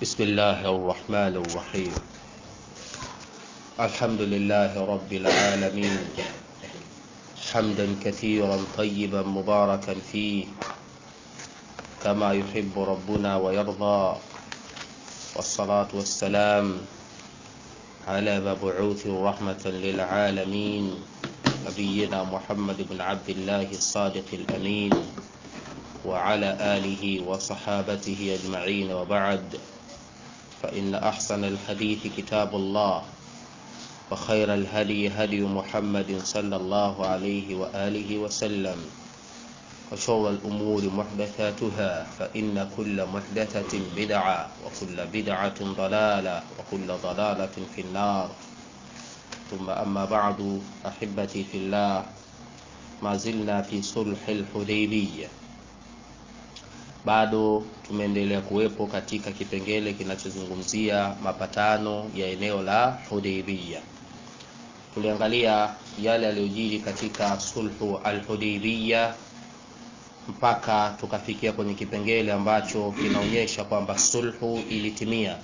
بسم الله الرحمن الرحيم الحمد لله رب العالمين حمدا كثيرا طيبا مباركا فيه كما يحب ربنا ويرضى والصلاة والسلام على مبعوث رحمة للعالمين نبينا محمد بن عبد الله الصادق الأمين وعلى آله وصحابته أجمعين وبعد فإن أحسن الحديث كتاب الله وخير الهدي هدي محمد صلى الله عليه وآله وسلم وشر الأمور محدثاتها فإن كل محدثة بدعة وكل بدعة ضلالة وكل ضلالة في النار ثم أما بعد أحبتي في الله ما زلنا في صلح الحديبية bado tumeendelea kuwepo katika kipengele kinachozungumzia mapatano ya eneo la Hudaybiyah. Tuliangalia yale yaliyojiri katika sulhu al-Hudaybiyah mpaka tukafikia kwenye kipengele ambacho kinaonyesha kwamba sulhu ilitimia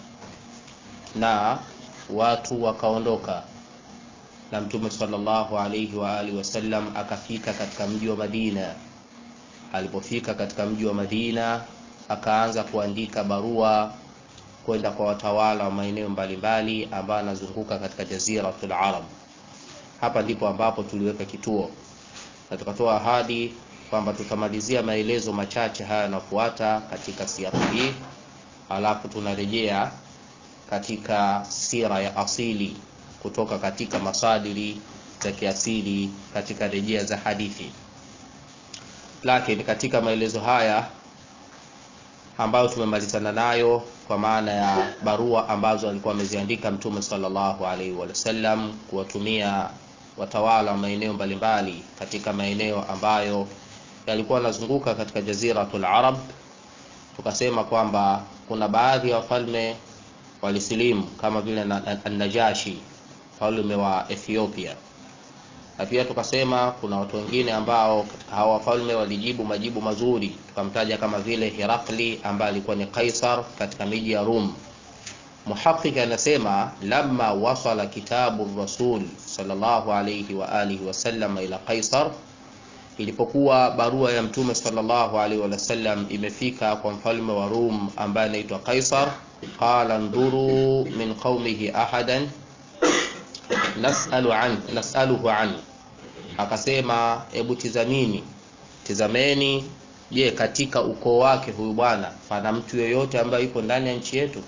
na watu wakaondoka na Mtume sallallahu alaihi wa alihi wasallam akafika katika mji wa Madina alipofika katika mji wa Madina akaanza kuandika barua kwenda kwa watawala wa maeneo mbalimbali ambayo anazunguka katika jaziratul Arab. Hapa ndipo ambapo tuliweka kituo na tukatoa ahadi kwamba tutamalizia maelezo machache haya yanafuata katika siara hii, alafu tunarejea katika sira ya asili kutoka katika masadiri za kiasili katika rejea za hadithi lakini katika maelezo haya ambayo tumemalizana nayo kwa maana ya barua ambazo alikuwa ameziandika Mtume sallallahu alaihi wasallam kuwatumia watawala wa maeneo mbalimbali katika maeneo ambayo yalikuwa yanazunguka katika jaziratul Arab, tukasema kwamba kuna baadhi ya wafalme walisilimu kama vile An-Najashi mfalme wa Ethiopia na pia tukasema kuna watu wengine ambao hawa wafalme walijibu majibu mazuri, tukamtaja kama vile Herakli ambaye alikuwa ni Kaisar katika miji ya Rum. Muhaqiq anasema lamma wasala kitabu rasul sallallahu alayhi wa alihi wasallam ila Kaisar, ilipokuwa barua ya mtume sallallahu alayhi wasallam imefika kwa mfalme wa Rum ambaye anaitwa Kaisar, qala nduru min qaumihi ahadan nasalu an nasaluhu an, akasema hebu tizamini, tizameni, je, katika ukoo wake huyu bwana pana mtu yeyote ambaye yupo ndani ya nchi yetu?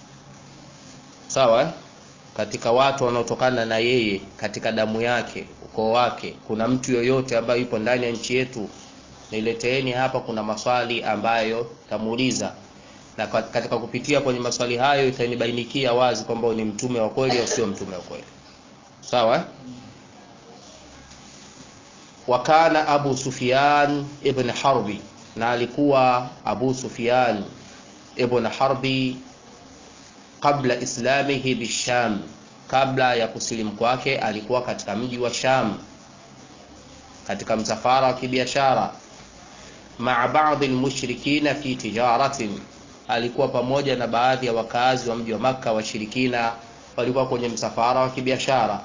Sawa eh? Katika watu wanaotokana na yeye katika damu yake, ukoo wake, kuna mtu yoyote ambaye yupo ndani ya nchi yetu? Nileteeni hapa, kuna maswali ambayo tamuuliza na katika kupitia kwenye maswali hayo itanibainikia wazi kwamba ni mtume wa kweli au sio mtume wa kweli. Sawa? Wakana Abu Sufyan ibn Harbi, na alikuwa Abu Sufyan ibn Harbi kabla islamihi bisham, kabla ya kusilimu kwake alikuwa katika mji wa Sham katika msafara wa kibiashara, maa baadhi almushrikina fi tijaratin, alikuwa pamoja na baadhi ya wakazi wa mji wa Makka washirikina walikuwa kwenye msafara wa kibiashara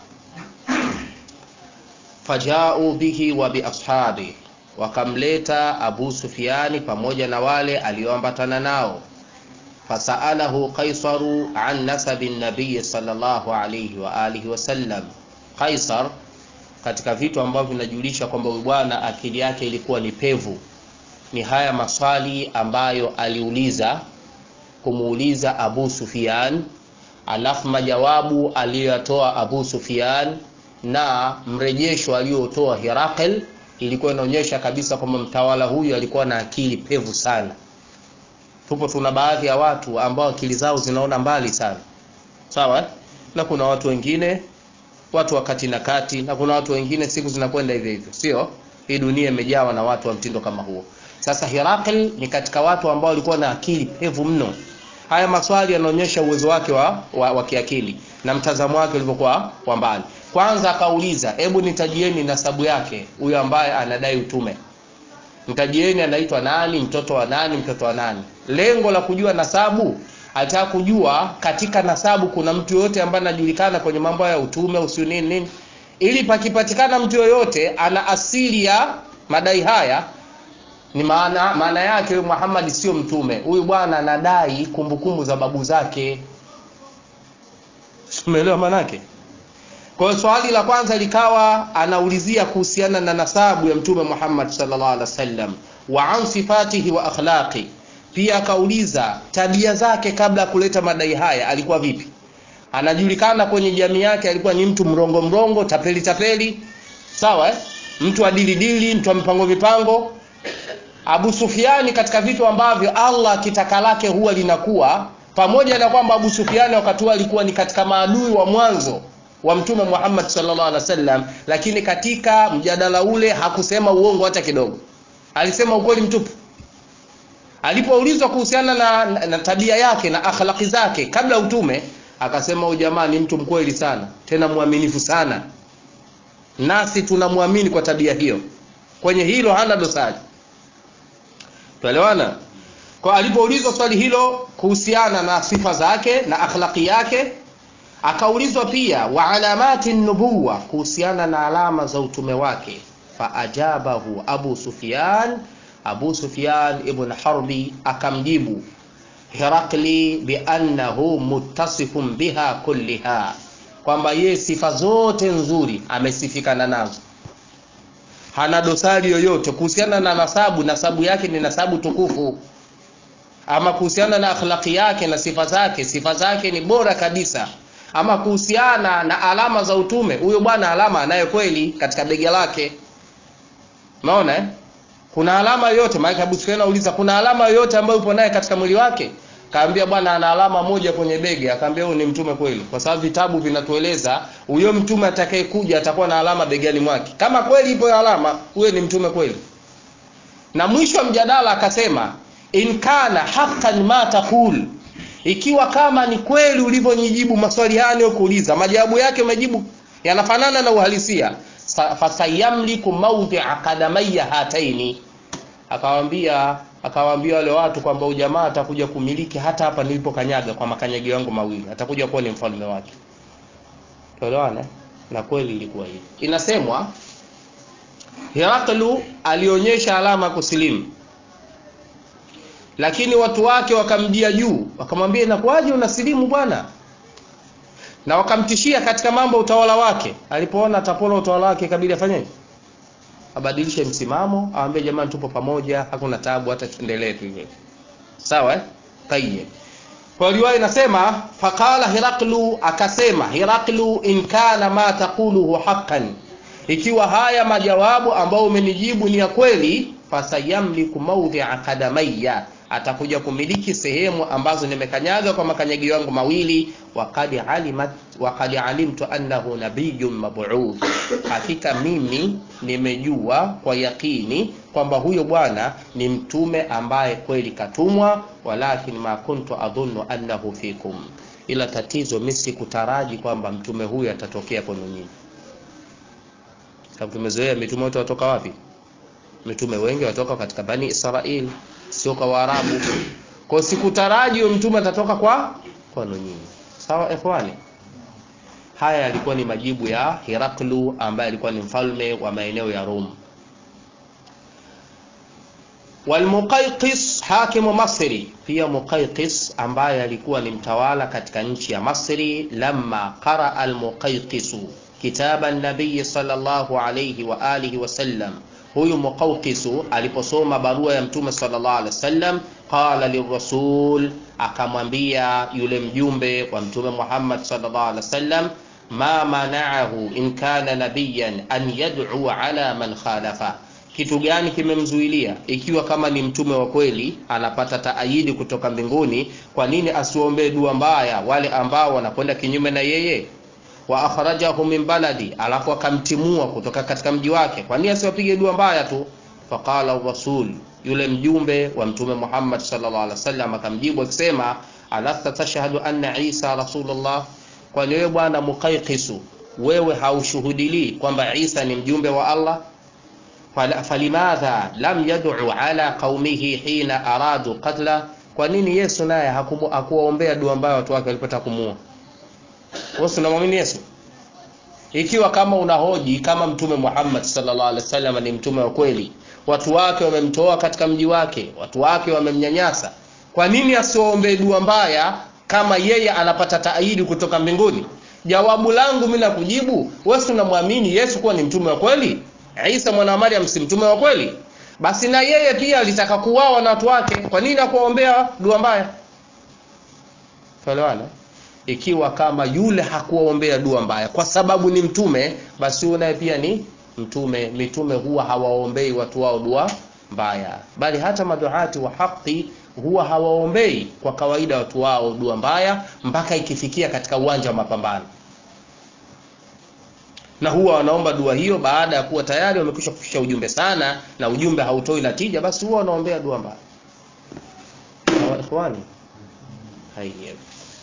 fajau bihi wa biashabi, wakamleta Abu Sufyani pamoja na wale alioambatana nao. Fasaalahu Qaisaru an nasabi nabiyi sallallahu alayhi wa alihi wasallam. Qaisar, katika vitu ambavyo vinajulisha kwamba huyu bwana akili yake ilikuwa ni pevu, ni haya maswali ambayo aliuliza kumuuliza Abu Sufyan, alafu majawabu aliyoyatoa Abu Sufyan na mrejesho aliotoa Herakl ilikuwa inaonyesha kabisa kwamba mtawala huyu alikuwa na akili pevu sana. Tupo tuna baadhi ya watu ambao akili zao zinaona mbali sana, sawa, na kuna watu wengine watu wa kati na kati, na kuna watu wengine siku zinakwenda hivyo hivyo, sio? Hii dunia imejawa na watu wa mtindo kama huo. Sasa Herakl ni katika watu ambao walikuwa na akili pevu mno. Haya maswali yanaonyesha uwezo wake wa, wa, wa kiakili na mtazamo wake ulivyokuwa wa mbali. Kwanza akauliza, hebu nitajieni nasabu yake huyo ambaye anadai utume. mtajieni anaitwa nani, mtoto wa nani, mtoto wa nani. Lengo la kujua nasabu alitaka kujua katika nasabu kuna mtu yoyote ambaye anajulikana kwenye mambo ya utume usiu nini nini ili pakipatikana mtu yoyote ana asili ya madai haya ni maana maana yake huyu Muhammad sio mtume huyu bwana anadai kumbukumbu za babu zake umeelewa maana yake kwa hiyo swali la kwanza likawa anaulizia kuhusiana na nasabu ya mtume Muhammad sallallahu alaihi wasallam wa an sifatihi wa akhlaqi pia akauliza tabia zake kabla ya kuleta madai haya alikuwa vipi anajulikana kwenye jamii yake alikuwa ni mtu mrongo mrongo tapeli tapeli sawa eh? mtu adilidili mtu wa mipango mipango Abu Sufiani katika vitu ambavyo Allah kitaka lake huwa linakuwa pamoja na kwamba Abu Sufiani wakati huo alikuwa ni katika maadui wa mwanzo wa mtume Muhammad sallallahu alaihi wasallam lakini katika mjadala ule hakusema uongo hata kidogo alisema ukweli mtupu alipoulizwa kuhusiana na, na, na tabia yake na akhlaqi zake kabla utume akasema huyu jamaa ni mtu mkweli sana tena mwaminifu sana nasi tunamwamini kwa tabia hiyo kwenye hilo hana dosari tuelewana kwa alipoulizwa swali hilo kuhusiana na sifa zake na akhlaqi yake akaulizwa pia wa alamati nubuwa kuhusiana na alama za utume wake faajabahu abu sufyan abu sufyan ibn harbi akamjibu herakli biannahu muttasifun biha kulliha kwamba yeye sifa zote nzuri amesifikana nazo hana dosari yoyote kuhusiana na nasabu nasabu yake ni nasabu tukufu ama kuhusiana na akhlaqi yake na sifa zake sifa zake ni bora kabisa ama kuhusiana na alama za utume huyo bwana alama anayo kweli katika bega lake unaona eh? kuna alama yoyote maana Abu Sufyan anauliza kuna alama yoyote ambayo upo naye katika mwili wake kaambia bwana ana alama moja kwenye bega akaambia huyu ni mtume kweli kwa sababu vitabu vinatueleza huyo mtume atakayekuja atakuwa na alama begani mwake kama kweli ipo alama huyo ni mtume kweli na mwisho wa mjadala akasema in kana haqqan ma taqul ikiwa kama ni kweli ulivyonijibu maswali haya niliyokuuliza majawabu yake umejibu yanafanana na uhalisia fasayamliku mawdhi'a qadamayya hataini akawaambia akawaambia wale watu kwamba ujamaa atakuja kumiliki hata hapa nilipokanyaga kwa makanyagi yangu mawili atakuja kuwa ni mfalme wake tuelewana na kweli ilikuwa hivi inasemwa Heraklu alionyesha alama kusilimu lakini watu wake wakamjia juu wakamwambia inakuwaje unasilimu bwana na wakamtishia katika mambo utawala wake alipoona atapona utawala wake kabidi afanyeje abadilishe msimamo aambie jamani tupo pamoja hakuna tabu hata tuendelee tu hivyo sawa eh tayyib kwa riwaya inasema faqala hiraklu akasema hiraklu in kana ma taquluhu haqqan ikiwa haya majawabu ambayo umenijibu ni ya kweli fasayamliku mawdhi'a qadamayya atakuja kumiliki sehemu ambazo nimekanyaga kwa makanyagi yangu mawili waqad alimat waqad alimtu annahu nabiyyun mab'uth hakika mimi nimejua kwa yakini kwamba huyo bwana ni mtume ambaye kweli katumwa walakin ma kuntu adhunnu annahu fikum ila tatizo mimi sikutaraji kwamba mtume huyu atatokea kwenu nyinyi sababu tumezoea mitume wote watoka wapi mitume wengi watoka katika bani Israel sio kwa Waarabu kwa sikutaraji huyo mtume atatoka kwa kwenu nyinyi sawa ikhwani haya yalikuwa ni majibu ya Heraklu ambaye alikuwa ni mfalme wa maeneo ya Rum walmuqayqis hakimu Masri pia Muqayqis ambaye alikuwa ni mtawala katika nchi ya Masri lamma qara almuqayqisu kitaba nabii sallallahu alayhi wa alihi wasallam huyu muqawqisu aliposoma barua ya mtume sallallahu alaihi wasallam qala lirasul akamwambia yule mjumbe wa mtume Muhammad sallallahu alaihi wasallam ma mana'ahu in kana nabiyan an yad'u ala man khalafa kitu gani kimemzuilia ikiwa kama ni mtume wa kweli anapata taayidi kutoka mbinguni kwa nini asiombee dua mbaya wale ambao wanakwenda kinyume na yeye wa akhrajahu min baladi alafu akamtimua kutoka katika mji wake kwa nini asiwapige dua mbaya tu faqala rasul yule mjumbe wa mtume Muhammad sallallahu alaihi wasallam akamjibu akisema alasta tashhadu anna Isa rasulullah kwani wewe bwana muqayqisu wewe haushuhudilii kwamba Isa ni mjumbe wa Allah falimadha lam yad'u ala qaumihi hina aradu qatla kwa nini Yesu naye hakuwaombea dua ambayo watu wake walipotaka kumuua? Wewe unamwamini Yesu? Ikiwa kama unahoji kama Mtume Muhammad sallallahu alaihi wasallam ni mtume wa kweli, watu wake wamemtoa katika mji wake, watu wake wamemnyanyasa, kwa nini asiwaombee dua mbaya kama yeye anapata taidi kutoka mbinguni? Jawabu langu mimi nakujibu, wewe unamwamini Yesu kuwa ni mtume wa kweli? Isa mwana wa Maryam si mtume wa kweli? Basi na yeye pia alitaka kuuawa na watu wake, kwa nini akuwaombea dua mbaya? Tuelewana? Ikiwa kama yule hakuwaombea dua mbaya kwa sababu ni mtume, basi huyo naye pia ni mtume. Mitume huwa hawaombei watu wao dua mbaya, bali hata maduati wa haki huwa hawaombei kwa kawaida watu wao dua mbaya mpaka ikifikia katika uwanja wa mapambano, na huwa wanaomba dua hiyo baada ya kuwa tayari wamekwisha kufikisha ujumbe sana na ujumbe hautoi natija, basi huwa wanaombea dua mbaya. Ikhwani, haiyo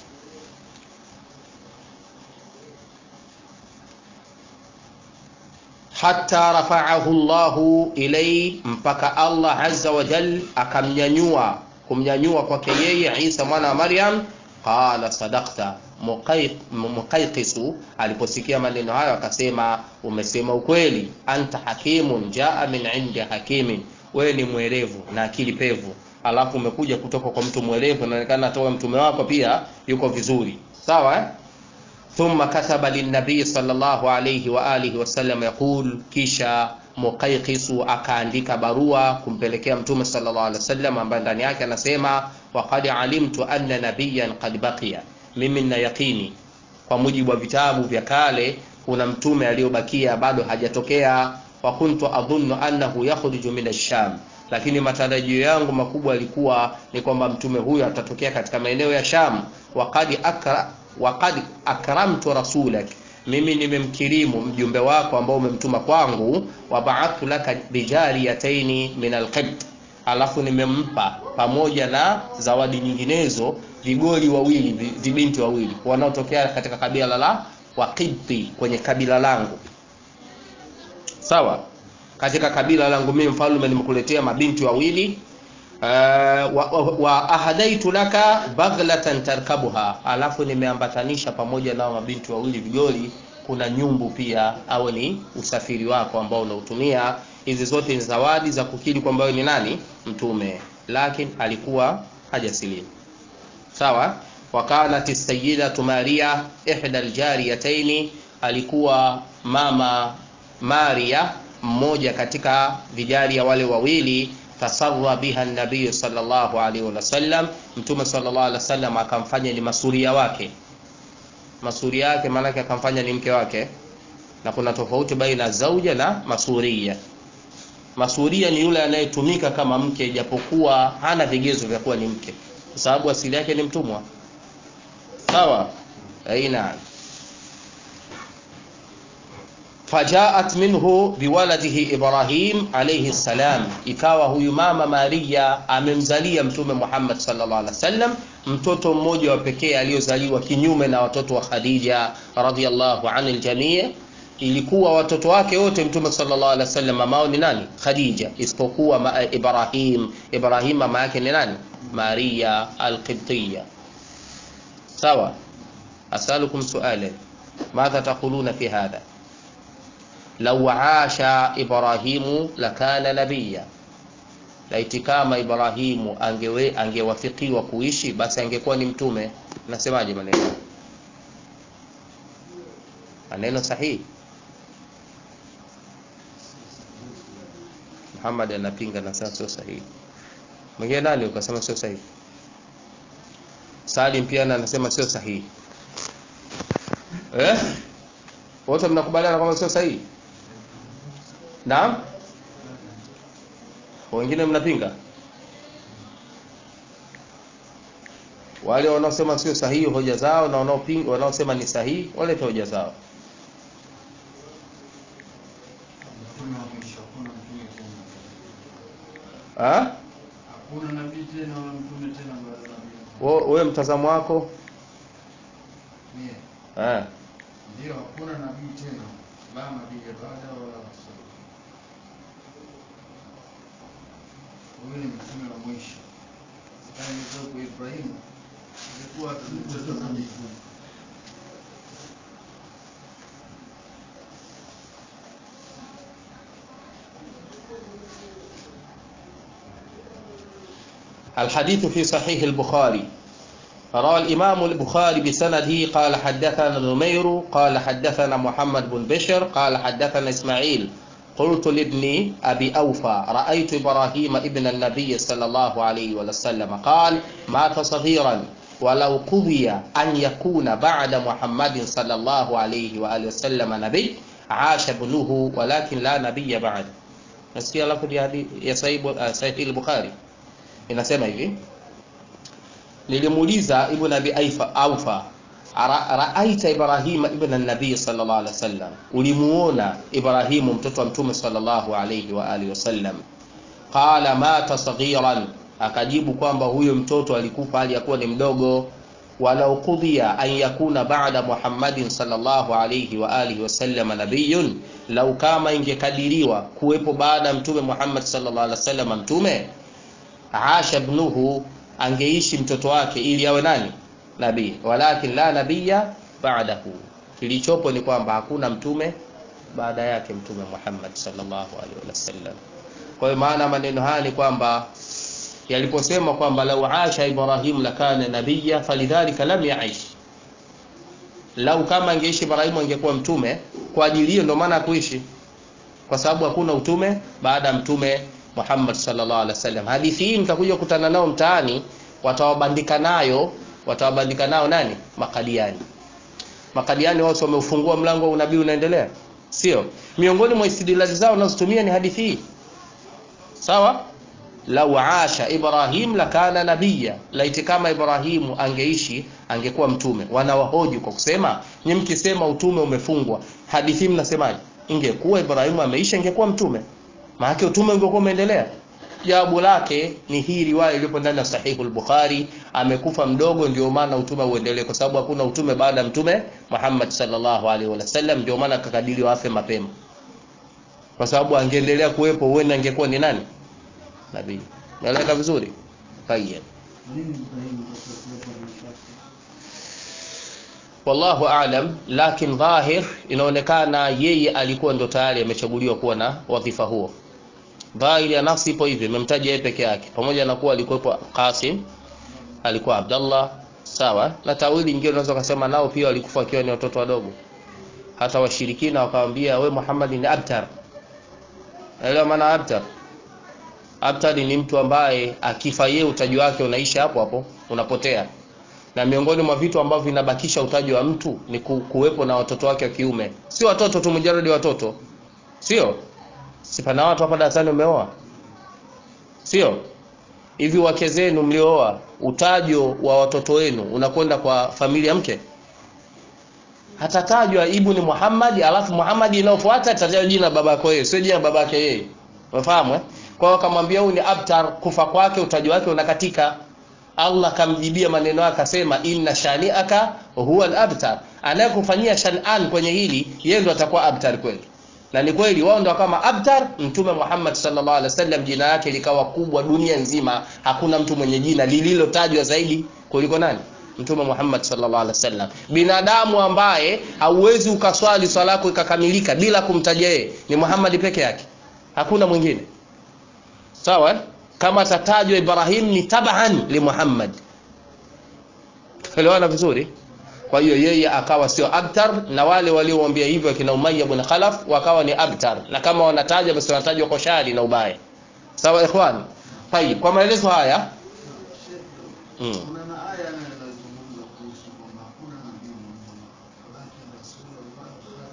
hata rafa'ahu Allahu ilai, mpaka Allah azza wa jal akamnyanyua kumnyanyua kwake yeye Isa mwana wa Maryam. Qala sadaqta, Muqayqisu aliposikia maneno hayo akasema, umesema ukweli. Anta hakimun jaa min indi hakimin, wewe ni mwerevu na akili pevu, alafu umekuja kutoka kwa mtu mwerevu, inaonekana toka mtume wako pia yuko vizuri, sawa eh? Thumma kataba linnabii sallallahu alayhi wa alihi wasallam yaqul, kisha Muqayqisu akaandika barua kumpelekea mtume sallallahu alayhi wasallam, ambaye ndani yake anasema waqad alimtu anna nabiyyan qad baqiya, mimi nina yaqini kwa mujibu wa vitabu vya kale kuna mtume aliyobakia bado hajatokea. Wa kuntu adhunnu annahu yakhruju min ash-Sham, lakini matarajio yangu makubwa yalikuwa ni kwamba mtume huyo atatokea katika maeneo ya Sham. Waqad akra waqad akramtu rasulak, mimi nimemkirimu mjumbe wako ambao umemtuma kwangu. Wabaathu laka bijariyataini min alqibt, alafu nimempa pamoja na zawadi nyinginezo vigoli wawili vibinti wawili wanaotokea katika kabila la Waqibti, kwenye kabila langu. Sawa, katika kabila langu mimi mfalme nimekuletea mabinti wawili Uh, wa, wa, wa ahadaitu laka baghlatan tarkabuha, alafu nimeambatanisha pamoja na mabinti wawili vigoli, kuna nyumbu pia, awe ni usafiri wako ambao unautumia. Hizi zote ni zawadi za kukiri kwamba wewe ni nani, mtume, lakini alikuwa hajasilimu. Sawa. Wakanat sayyidatu Maria ihda aljariyataini, alikuwa mama Maria mmoja katika vijaria wale wawili tasarra biha nabiy sallallahu alaihi wasallam, mtume sallallahu alaihi wasallam akamfanya ni masuria wake. Masuria yake maana yake akamfanya ni mke wake, na kuna tofauti baina zauja na masuria. Masuria ni yule anayetumika kama mke, ijapokuwa hana vigezo vya kuwa ni mke, kwa sababu asili yake ni mtumwa. Sawa, aina fajaat minhu biwaladihi Ibrahim alayhi salam, ikawa huyu mama Maria amemzalia mtume Muhammad sallallahu alaihi wasallam mtoto mmoja wa pekee aliyozaliwa kinyume na watoto wa Khadija radhiyallahu anil jamii. Ilikuwa watoto wake wote mtume sallallahu alaihi wasallam mamao ni nani? Khadija, isipokuwa ma Ibrahim. Ibrahim mama yake ni nani? Maria al-Qibtiyya. Sawa, asalukum su'alan madha taquluna fi hadha Lau asha Ibrahimu lakana nabiya, laiti kama Ibrahimu angewe angewafikiwa kuishi basi angekuwa ni mtume. Nasemaje maneno maneno sahihi? Muhammad anapinga na sasa sio sahihi. Mwingine nani ukasema sio sahihi? Salim pia anasema sio sahihi. Eh, wote mnakubaliana kwamba sio sahihi? Naam, wengine mnapinga. Wale wanaosema sio sahihi hoja zao, na wanaopinga wanaosema ni sahihi walete hoja zao. Hakuna nabii tena wala mtume tena baada ya nabii. Wewe mtazamo wako Mie, eh? Ndio, hakuna nabii tena la nabii baada wala rasul. Huyu ni mtume wa mwisho. Yaani kwa Ibrahimu alikuwa hata ni mtoto wa nabii. الحديث في صحيح البخاري روى الإمام البخاري بسنده قال حدثنا نمير قال حدثنا محمد بن بشر قال حدثنا إسماعيل قلت لابن أبي أوفى رأيت إبراهيم ابن النبي صلى الله عليه وسلم قال مات صغيرا ولو قضي أن يكون بعد محمد صلى الله عليه وآله وسلم نبي عاش ابنه ولكن لا نبي بعد نسكي لفظ ya sahihi al-Bukhari inasema hivi nilimuuliza ibn abi aifa aufa "Ara- raaita ibrahima ibn nabii sallallahu alaihi wasallam ulimuona ibrahimu mtoto wa mtume sallallahu alaihi wa alihi wasallam qala mata saghiran akajibu kwamba huyo mtoto alikufa hali ya kuwa ni mdogo walau qudhiya an yakuna ba'da muhammadin sallallahu alaihi wa alihi wasallam nabiyun lau kama ingekadiriwa kuwepo baada ya mtume muhammad sallallahu alaihi wasallam mtume asha ibnuhu angeishi mtoto wake ili awe nani nabii walakin la nabiya ba'dahu kilichopo ni kwamba hakuna mtume baada yake mtume Muhammad sallallahu alaihi wasallam kwa hiyo maana maneno haya ni kwamba yaliposema kwamba lau asha ibrahim lakana nabiyya falidhalika lam yaish lau kama angeishi ibrahimu angekuwa mtume kwa ajili hiyo ndio maana kuishi kwa sababu hakuna utume baada ya mtume Muhammad sallallahu alaihi wasallam. Hadithi hii mtakuja kukutana nao mtaani, watawabandika nayo, watawabandika nao nani? Makadiani. Makadiani wao wameufungua mlango wa unabii unaendelea, sio? Miongoni mwa istidlali zao wanazotumia ni hadithi hii, sawa? Lau asha Ibrahim lakana nabiyya, laiti kama Ibrahimu angeishi angekuwa mtume. Wanawahoji kwa kusema, nyi mkisema utume umefungwa, hadithi hii mnasemaje? Ingekuwa Ibrahimu ameisha, ingekuwa mtume maana utume ungekuwa umeendelea. Jawabu lake ni hii riwaya iliyopo ndani ya Sahihu al-Bukhari, amekufa mdogo, ndio maana utume uendelee, kwa sababu hakuna utume baada ya mtume Muhammad sallallahu alaihi wasallam, ndio maana akakadiriwa afe mapema, kwa sababu angeendelea kuwepo, huenda angekuwa ni nani? Nabii. Naeleka vizuri? Tayyib. Nini Ibrahimu kwa kuwepo nafasi? wallahu aalam lakin dhahir inaonekana yeye alikuwa ndo tayari amechaguliwa kuwa na wadhifa huo dhahiri ya nafsi ipo hivi imemtaja yeye peke yake pamoja na kuwa alikuwepo Qasim alikuwa Abdallah sawa na tawili nyingine unaweza kusema nao pia walikufa wakiwa ni watoto wadogo hata washirikina wakamwambia we Muhammad ni abtar elewa maana abtar abtar ni mtu ambaye akifa yeye utaji wake unaisha hapo hapo unapotea na miongoni mwa vitu ambavyo vinabakisha utaji wa mtu ni ku, kuwepo na watoto wake wa kiume sio watoto tu mujaradi watoto sio sipana watu hapa darasani umeoa sio hivi wake zenu mliooa utajo wa watoto wenu unakwenda kwa familia mke hatatajwa ibni Muhammad alafu Muhammad inayofuata itatajwa jina babako yeye sio jina babake yeye unafahamu eh kwa hiyo akamwambia huyu ni abtar kufa kwake utaji wake unakatika Allah kamjibia maneno yake akasema inna shani'aka huwa al-abtar anayekufanyia shan'an kwenye hili yeye ndo atakuwa abtar kweli na ni kweli wao ndo kama abtar mtume Muhammad sallallahu alaihi wasallam jina lake likawa kubwa dunia nzima hakuna mtu mwenye jina lililotajwa zaidi kuliko nani mtume Muhammad sallallahu alaihi wasallam binadamu ambaye hauwezi ukaswali swala yako ikakamilika bila kumtaja yeye ni Muhammad peke yake hakuna mwingine sawa eh? kama tatajwa Ibrahim ni taban li Muhammad tuelewana vizuri kwa hiyo yeye akawa sio abtar na wale waliomwambia hivyo kina Umayya ibn Khalaf wakawa ni abtar na kama wanataja basi wanatajwa kwa shari na ubaya sawa ikhwan tayib kwa maelezo haya mm. Kuna na aya nayo inazungumza kuhusu kwamba hakuna nabii mwingine walakin rasulullah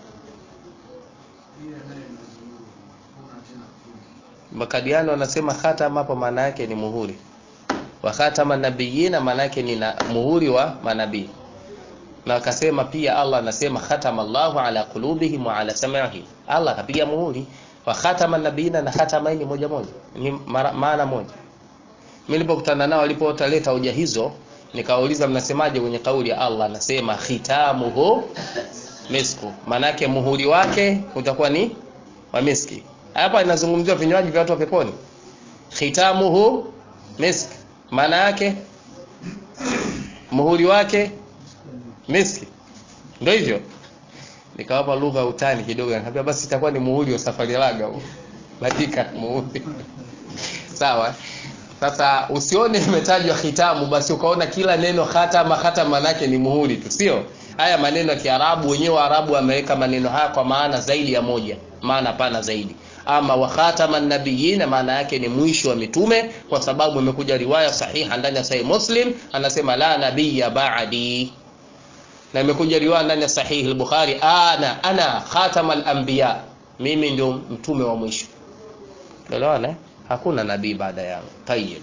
hiyo nayo inazungumza hakuna tena mtume. Makadiano wanasema khatam hapo maana yake ni muhuri wa khatama nabiyina maana yake ni na, muhuri wa manabii na akasema pia Allah anasema khatama Allahu ala qulubihim wa ala sam'ihim Allah akapiga muhuri wa khatama nabiyina na khatama hii ni moja moja ni mara- maana moja mimi nilipokutana nao walipoleta hoja hizo nikawauliza mnasemaje kwenye kauli ya Allah anasema khitamuhu misku maana yake muhuri wake utakuwa ni wa miski hapa inazungumziwa vinywaji vya watu wa peponi khitamuhu misk maana yake muhuri wake miski ndio hivyo nikawapa lugha ya utani kidogo nikamwambia basi itakuwa ni muhuri wa safari laga huu badika muhuri sawa sasa usione imetajwa khitamu basi ukaona kila neno khatama khatama manake ni muhuri tu sio haya maneno ya kiarabu wenyewe waarabu wameweka maneno haya kwa maana zaidi ya moja maana pana zaidi ama wa khatama nabiyina maana yake ni mwisho wa mitume kwa sababu imekuja riwaya sahiha ndani ya sahih muslim anasema la nabiyya ba'di na imekuja riwaya ndani ya sahihi al-bukhari ana ana khatama al-anbiya mimi ndio mtume wa mwisho elewana eh? hakuna nabii baada yangu tayyib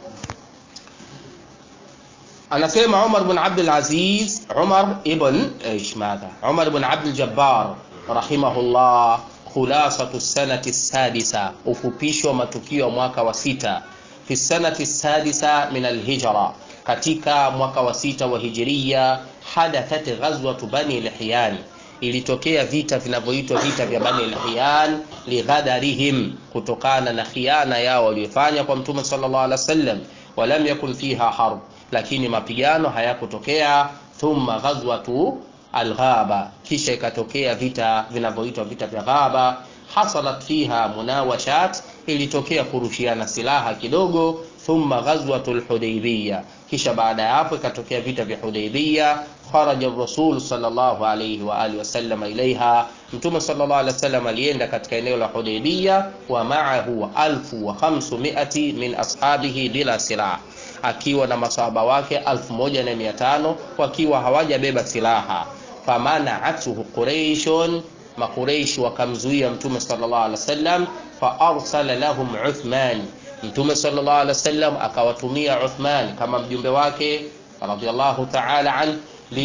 anasema Umar ibn Abdul Aziz Umar ibn ايش ماذا Umar ibn Abdul Jabbar rahimahullah khulasatu sanati sadisa ufupisho wa matukio ya mwaka wa sita fi sanati sadisa min alhijra katika mwaka wa sita wa hijiria hadathat ghazwatu bani lihyan ilitokea vita vinavyoitwa vita vya bani lihyan lighadarihim kutokana na khiana yao waliofanya kwa mtume sallallahu alaihi wasallam walam yakun fiha harb lakini mapigano hayakutokea thumma ghazwatu alghaba kisha ikatokea vita vinavyoitwa vita vya ghaba hasalat fiha munawashat ilitokea kurushiana silaha kidogo thumma ghazwatu lhudaibiya kisha baada ya hapo ikatokea vita vya hudaibiya kharaja rasul sallallahu alayhi wa alihi wasallam ilaiha mtume sallallahu alaihi wasallam alienda katika eneo la hudaibiya wa ma'ahu alfu wa khamsumiati min ashabihi bila silaha akiwa na masahaba wake alfu moja na mia tano wakiwa hawajabeba silaha famanaatuhu quraishun makureishi wakamzuia mtume sallallahu alaihi wasallam fa arsala lahum uthman mtume sallallahu alaihi wasallam akawatumia uthman kama mjumbe wake radhiallahu ta'ala an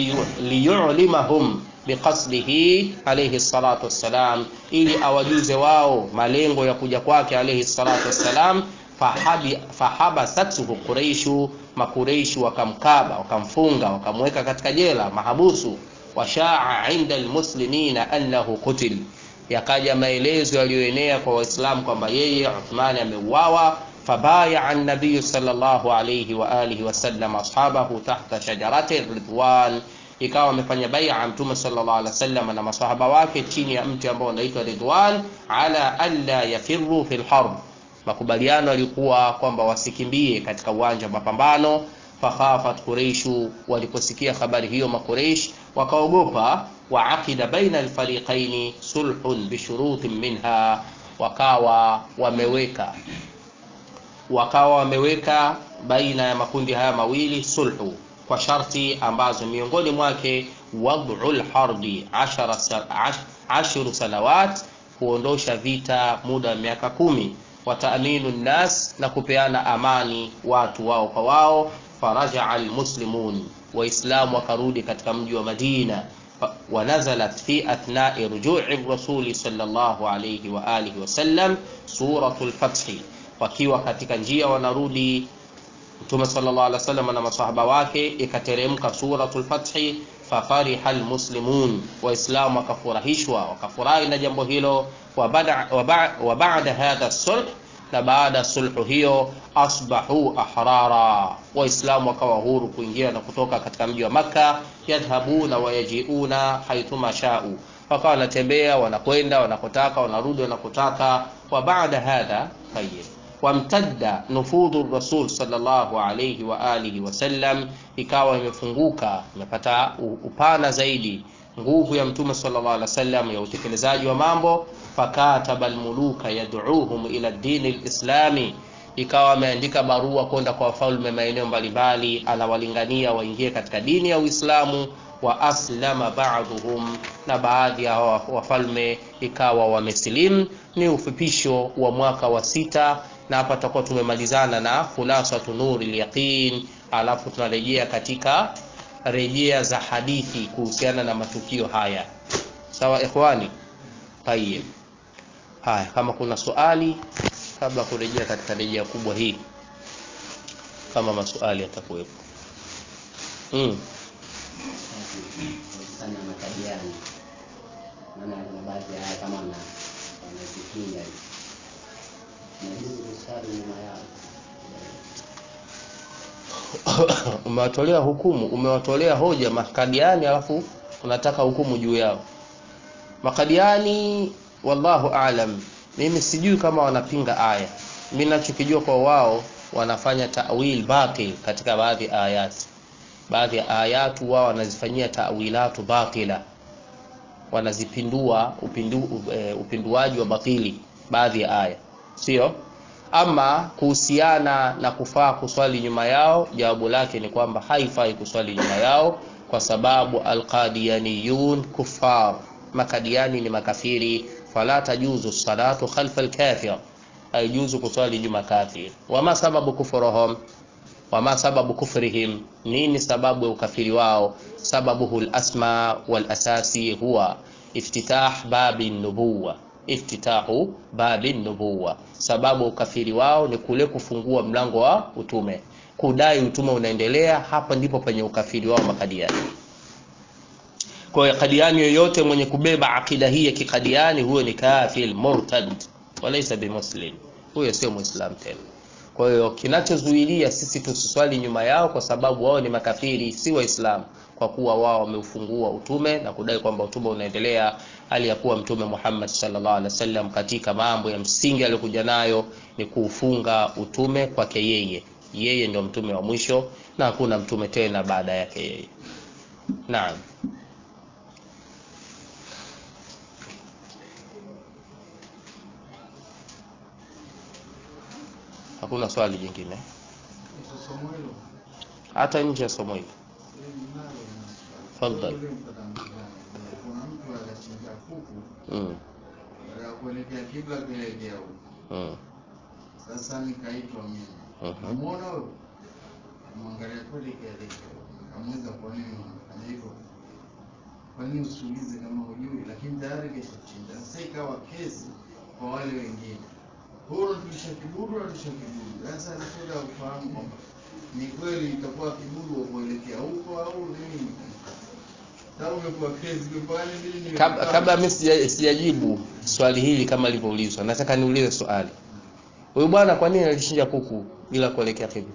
liyulimahum biqasdihi alayhi salatu wassalam ili awajuze wao malengo ya kuja kwake alayhi salatu wassalam fahabasathu quraishu makureishi wakamkaba wakamfunga wakamweka katika jela mahabusu washaa inda almuslimina annahu qutil yakaja maelezo yaliyoenea kwa waislamu kwamba yeye uthmani ameuawa فبايع النبي صلى الله عليه وآله وسلم أصحابه تحت شجرة الرضوان ikawa amefanya baia mtume sallallahu alaihi wasallam na masahaba wake chini ya mti ambao unaitwa Ridwan ala alla yafirru fil harb makubaliano yalikuwa kwamba wasikimbie katika uwanja wa mapambano fakhafat quraishu waliposikia habari hiyo makureish wakaogopa waaqida baina alfariqaini sulhun bishurutin minha wakawa wameweka wakawa wameweka baina ya makundi haya mawili sulhu kwa sharti ambazo miongoni mwake wad'u lharbi ashru sanawat kuondosha vita muda wa miaka kumi wataaminu nnas na kupeana amani watu wao kwa wao farajaa almuslimun waislamu wakarudi katika mji wa madina ونزلت في أثناء رجوع الرسول صلى الله عليه وآله وسلم سورة الفتح wakiwa katika njia wanarudi mtume sallallahu alaihi wasallam na masahaba wake ikateremka suratul fathi fafariha almuslimun waislamu wakafurahishwa wakafurahi na jambo hilo wa baada hadha sulh na baada sulhu hiyo asbahu ahrara waislamu wakawa huru kuingia na kutoka katika mji wa makka yadhhabuna wayajiuna haithuma shau wakawa wanatembea wanakwenda wanakotaka wanarudi wanakotaka wa baada hadha tayyib wamtadda nufudhu rasul sallallahu alayhi wa alihi wasallam ikawa imefunguka imepata upana zaidi nguvu ya mtume sallallahu alaihi wasallam ya utekelezaji wa mambo fakataba almuluka yad'uuhum ila dini lislami ikawa ameandika barua kwenda kwa wafalme maeneo mbalimbali anawalingania waingie katika dini ya uislamu wa aslama ba'dhum na baadhi ya wafalme ikawa wamesilimu ni ufupisho wa mwaka wa sita na hapa tutakuwa tumemalizana na khulasatu nuri yaqin alafu tunarejea katika rejea za hadithi kuhusiana na matukio haya sawa ikhwani tayib haya kama kuna swali kabla kurejea katika rejea kubwa hii kama maswali yatakuwepo mm. sana matabiani maana kuna baadhi ya haya kama wana wanazipinga hivi najuzu kusali nyuma yao umewatolea hukumu umewatolea hoja makadiani alafu unataka hukumu juu yao makadiani wallahu alam mimi sijui kama wanapinga aya mi nachokijua kwa wao wanafanya tawil batil katika baadhi ya ayati baadhi ya ayatu wao wanazifanyia tawilatu batila wanazipindua upindu, e, upinduaji wa batili baadhi ya aya sio ama kuhusiana na kufaa kuswali nyuma yao jawabu lake ni kwamba haifai kuswali nyuma yao kwa sababu alqadiyaniyun kufar makadiani ni makafiri fala tajuzu salatu khalfa alkafir haijuzu kuswali nyuma kafir wama sababu kufurahum wama sababu kufrihim nini sababu ya ukafiri wao sababuhu lasma walasasi huwa iftitah babi nubuwa iftitahu babi nubuwa sababu ukafiri wao ni kule kufungua mlango wa utume kudai utume unaendelea hapa ndipo penye ukafiri wao makadiani kwa hiyo kadiani yoyote mwenye kubeba akida hii ya kikadiani huyo ni kafir murtad walaisa bimuslim huyo sio muislam tena kwa hiyo kinachozuilia sisi tusiswali nyuma yao kwa sababu wao ni makafiri si waislamu kwa kuwa wao wameufungua utume na kudai kwamba utume unaendelea hali ya kuwa mtume Muhammad sallallahu alaihi wasallam katika mambo ya msingi aliyokuja nayo ni kuufunga utume kwake yeye yeye ndio mtume wa mwisho na hakuna mtume tena baada yake yeye naam hakuna swali jingine Kwa somo hilo, hata nje ya somo hili eh, ninalo na- Tafadhali. Ule mtazamaji, kuna mtu akachinja kuku mm. baada ya kuelekea kibla kuelekea huko Mm. sasa nikaitwa mimi Mhm. namuona huyo mwangalia kweli kaelekea kamuuliza kwa nini unafanya hivyo kwa nini usiulize kama hujui lakini tayari keshachinja sasa ikawa kesi kwa wale wengine huyo unatulisha kibudu unatulisha kibudu sasa nataka ufahamu kwamba ni kweli itakuwa kibudu wa kuelekea huko au nini sasa umekuwa kesi kwa nini mimi kabla kabla mimi sija- sijajibu swali hili kama lilivyoulizwa nataka niulize swali huyu bwana kwa nini alichinja kuku bila kuelekea kibla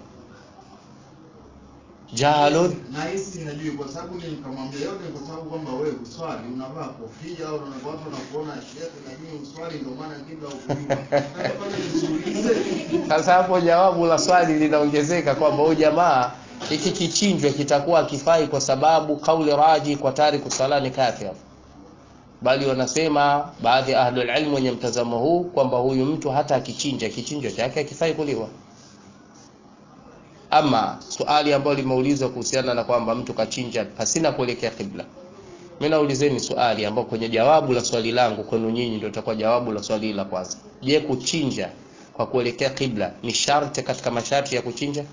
jahalun na hisi hajui kwa sababu ni nikamwambia yote kwa sababu kwamba wewe uswali unavaa kofia au unaona watu wanakuona shekhe na mimi uswali ndio maana kibla ukujua sasa pale nisiulize sasa hapo jawabu la swali linaongezeka kwamba huyu jamaa hiki kichinjwa kitakuwa akifai kwa sababu kauli raji kwa tariku sala ni kafir bali wanasema baadhi ya ahlul ilm wenye mtazamo huu kwamba huyu mtu hata akichinja kichinjwa chake akifai kuliwa ama swali ambalo limeulizwa kuhusiana na kwamba mtu kachinja pasina kuelekea kibla mimi naulizeni swali ambao kwenye jawabu la swali langu kwenu nyinyi ndio itakuwa jawabu la swali la kwanza je kuchinja kwa kuelekea kibla ni sharti katika masharti ya kuchinja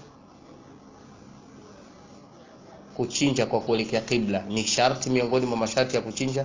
kuchinja kwa kuelekea kibla ni sharti miongoni mwa masharti ya kuchinja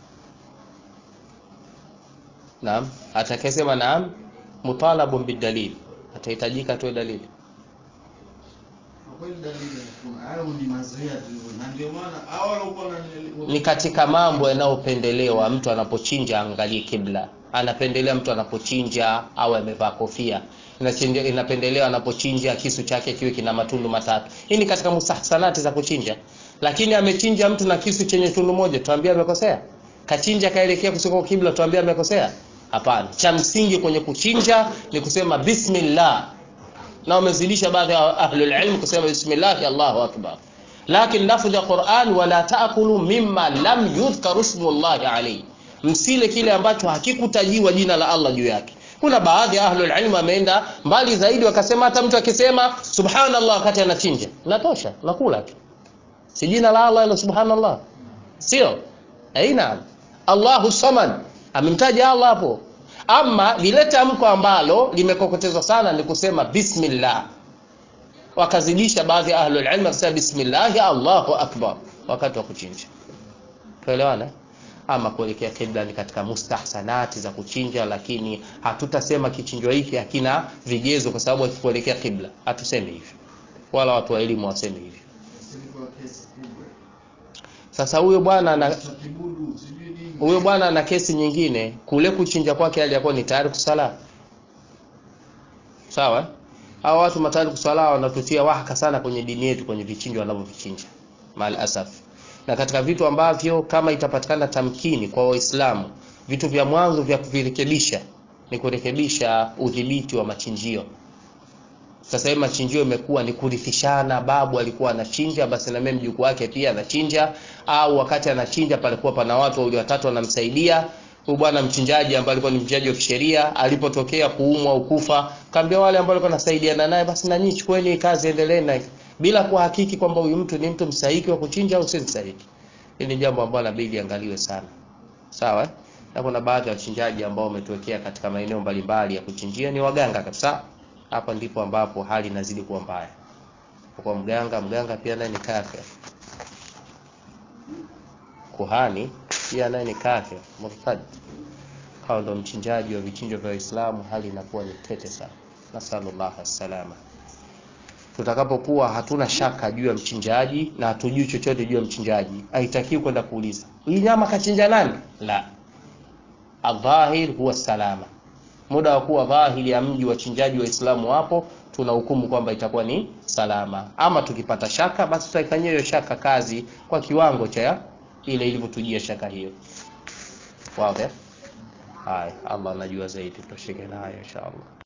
naam atakayesema naam mutalabun bidalil atahitajika atoe dalili kwa kweli dalili hakuna hayo ni mazoea tu na ndio maana hao walikuwa ni katika mambo yanayopendelewa mtu anapochinja aangalie kibla anapendelea mtu anapochinja au amevaa kofia Inachende- inapendelewa anapochinja kisu chake kiwe kina matundu matatu hii ni katika mustahsanati za kuchinja lakini amechinja mtu na kisu chenye tundu moja tuambie amekosea kachinja kaelekea kusiko kibla tuambie amekosea hapana cha msingi kwenye kuchinja ni kusema bismillah na wamezidisha baadhi ya ahlul ilm kusema bismillah Allahu akbar lakini lafdhi ya Qur'an wala taakulu mimma lam yudhkar ismullahi alayhi msile kile ambacho hakikutajiwa jina la Allah juu yake kuna baadhi ya ahlul ilm wameenda mbali zaidi wakasema hata mtu akisema subhanallah wakati anachinja natosha nakula tu si jina la Allah ila subhanallah sio aina Allahu samad amemtaja Allah hapo ama lile tamko ambalo limekokotezwa sana ni kusema bismillah wakazidisha baadhi ya ahlul ilm kusema bismillah Allahu akbar wakati wa kuchinja tuelewana ama kuelekea kibla ni katika mustahsanati za kuchinja lakini hatutasema kichinjwa hiki hakina vigezo kwa sababu hakikuelekea kibla hatusemi hivyo wala watu wa elimu wasemi hivyo silikuwa kesi kubwa sasa huyo bwana ana cha kibudu sijui nini huyo bwana ana kesi nyingine kule kuchinja kwake aliyakuwa ni tayari kusala sawa hawa watu matali kuswala wanatutia wahaka sana kwenye dini yetu kwenye vichinjo wanavyovichinja mal asaf na katika vitu ambavyo kama itapatikana tamkini kwa waislamu vitu vya mwanzo vya kuvirekebisha ni kurekebisha udhibiti wa machinjio sasa hivi machinjio imekuwa ni kurithishana babu alikuwa anachinja basi na mimi mjukuu wake pia anachinja au wakati anachinja palikuwa pana watu wawili watatu wanamsaidia huyu bwana mchinjaji ambaye alikuwa ni mchinjaji wa kisheria alipotokea kuumwa au kufa kaambia wale ambao walikuwa nasaidiana naye basi na nyinyi chukueni kazi endeleeni na bila kuhakiki kwamba huyu mtu ni mtu mstahiki wa kuchinja au si mstahiki hili ni jambo ambalo inabidi angaliwe sana sawa eh? na kuna baadhi ya wachinjaji ambao wametuwekea katika maeneo mbalimbali ya kuchinjia ni waganga kabisa hapa ndipo ambapo hali inazidi kuwa mbaya kwa mganga mganga pia naye ni kafir kuhani pia naye ni kafir murtad hao ndo mchinjaji wa vichinjo vya Uislamu hali inakuwa ni tete sana nasallallahu salama tutakapokuwa hatuna shaka juu ya mchinjaji na hatujui chochote juu ya mchinjaji haitakiwi kwenda kuuliza hii nyama kachinja nani la adhahir huwa salama muda wa kuwa dhahiri ya mji wachinjaji waislamu wapo tunahukumu kwamba itakuwa ni salama ama tukipata shaka basi tutaifanyia hiyo shaka kazi kwa kiwango cha ile ilivyotujia shaka hiyo wazi haya allah anajua zaidi tutoshike nayo inshallah